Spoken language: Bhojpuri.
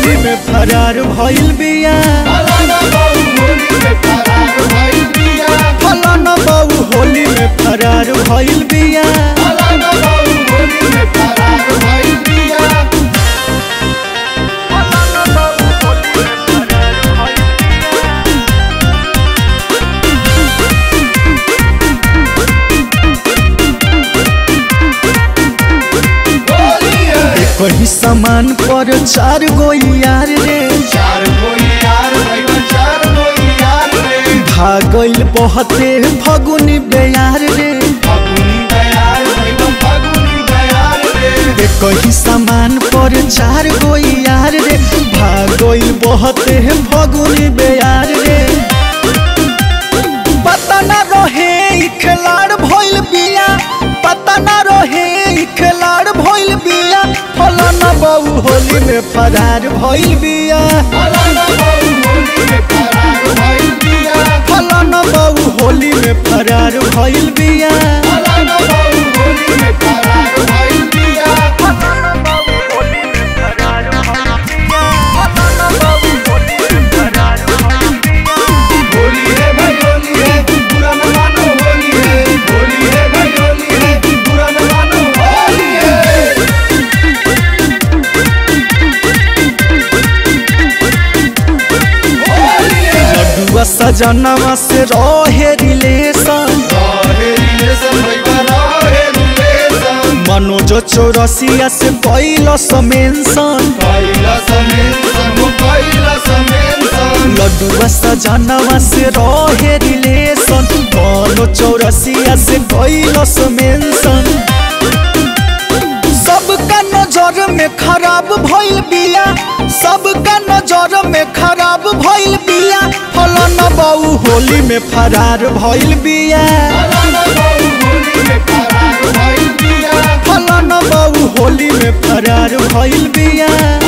होली में फरार भइल बिया फलाना बाबू होली में फरार भइल बिया फलाना बाबू होली में फरार भइल बिया फलाना बाबू होली में फरार भइल बिया होली है कहीं सामान पर चार गो यार रे चार कोई यार भइल चार कोई यार रे भागल बहते फगुनी बेयार रे फगुनी बयार भइल फगुनी बयार रे कहीं सामान पर चार गो यार रे भागल बहते फगुनी बेयार रे पता न रहे ई खिलाड़ भइल बिया पता न रहे ई खिलाड़ भइल बिया फलाना बाबू होली में फरार भइल बिया फलाना बाबू होली में फरार भइल बिया फलाना बाबू होली में फरार भइल बिया फलाना बाबू होली में फरार भइल बिया होली है भाई होली है बुरा न मानो होली है होली है भाई होली है बुरा न मानो होली है होली है लड्डुआ सजनवा से रहे रिलेशन रहे रिलेशन भइबा रहे रिलेशन मनोज चौरसिया से कैल समेंशन कैला समेंसन हो कैला समेंसन लड्डुआ सजनवा से रहे रिलेशन मनोज चौरसिया से कैल समेंशन सबका नजर में खराब भइल बिया सबका नजर में खराब भइल बिया फलाना बाऊ होली में फरार भइल बिया फलाना बाबू होली में फरार भइल बिया फलाना बाऊ होली में फरार भइल बिया